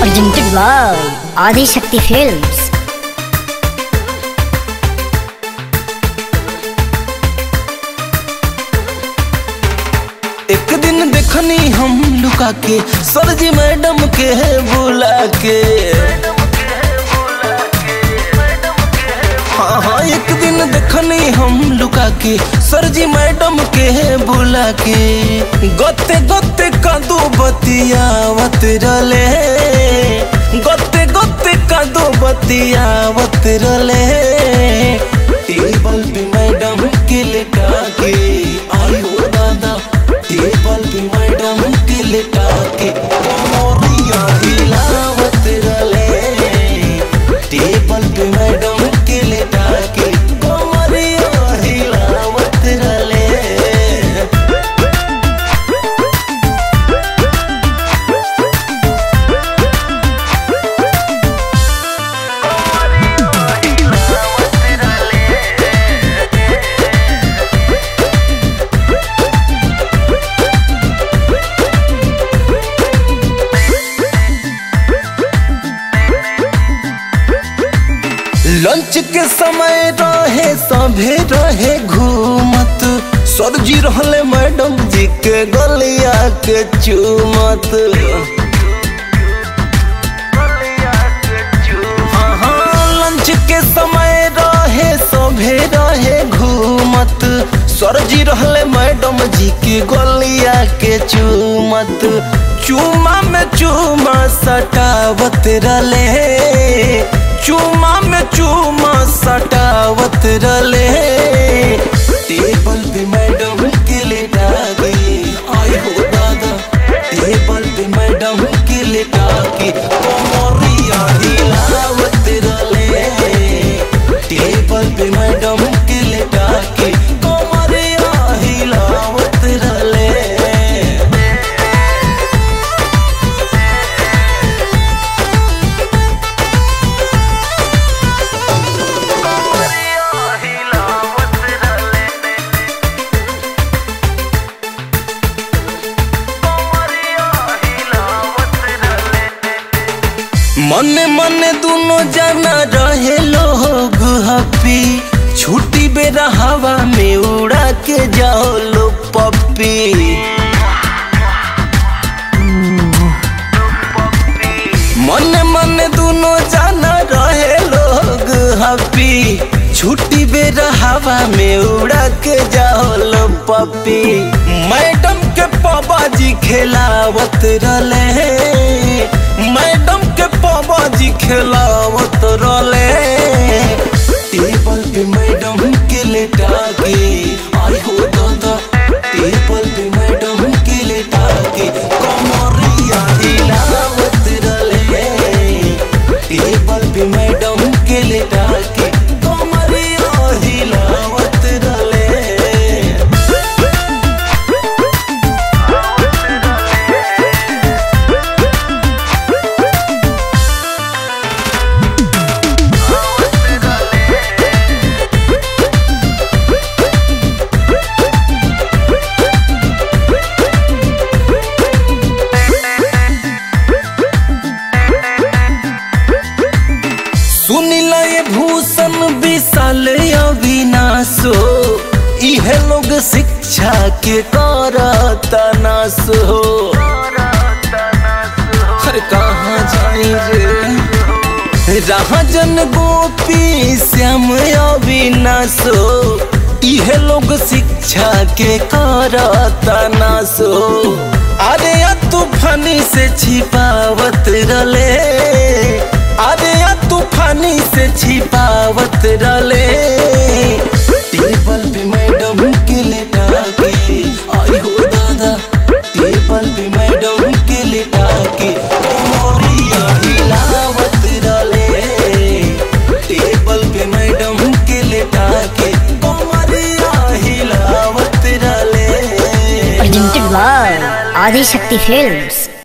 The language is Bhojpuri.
presented by Adi Shakti Films. एक दिन देखनी हम लुका के सरजी मैडम के बुला के हाँ हाँ एक दिन देखनी हम लुका के सरजी मैडम के बुला के गते गते कदू बतियावत रले गते गते कदू बतियावत रले टेबल पे मैडम के लेटा के आई हो दादा टेबल पे मैडम के लेटा के मोरिया हिलावत रले टेबल पे मैडम के लेटा के मोरिया हिलावत रले लंच के समय रहे सभे रहे घूमत सरजी रहले मैडम जी के गलिया के चूमत हाँ, हाँ, लंच के समय रहे सभे रहे घूमत सरजी रहले मैडम जी के गलिया के चूमत चूमा में चूमा सटावत रले चूमा में चूमा सटावत रले टेबल पे मैडम के लेटा गई आई हो दादा टेबल पे मैडम के लेटा के कमरिया हिलावत रले टेबल पे मैडम के लेटा के कमरिया हिलावत रले मने मने दोनों जाना रहे लोग हपी छुट्टी बेरा हवा में उड़ा के जाओ लो पप्पी मने मने दोनों जाना रहे लोग हपी छुट्टी बेरा हवा में उड़ा के जाओ लो पप्पी मैडम के पापा जी खेलावत रले मैडम के पापा जी खेलावत रले टेबल पे मैडम के लेटा के आई हो दादा टेबल पे मैडम के लेटा के कमरिया हिलावत रले टेबल पे मैडम के लेटा के कमरिया हिलावत रले सुनिला ये भूषण विशाल अविनाशो इहे लोग शिक्षा के करता नासो अरे कहाँ जाई रे राजन गोपी श्याम अविनाशो इहे लोग शिक्षा के करता नासो अरे या तूफानी से छिपावत रले अरे या तूफानी से छिपावत रले टेबल पे मैडम के लेटा के आई हो दादा टेबल पे मैडम के लेटा के मोरिया हिलावत रले टेबल पे मैडम के लेटा के मोरिया हिलावत रले Presented by Adi Shakti Films.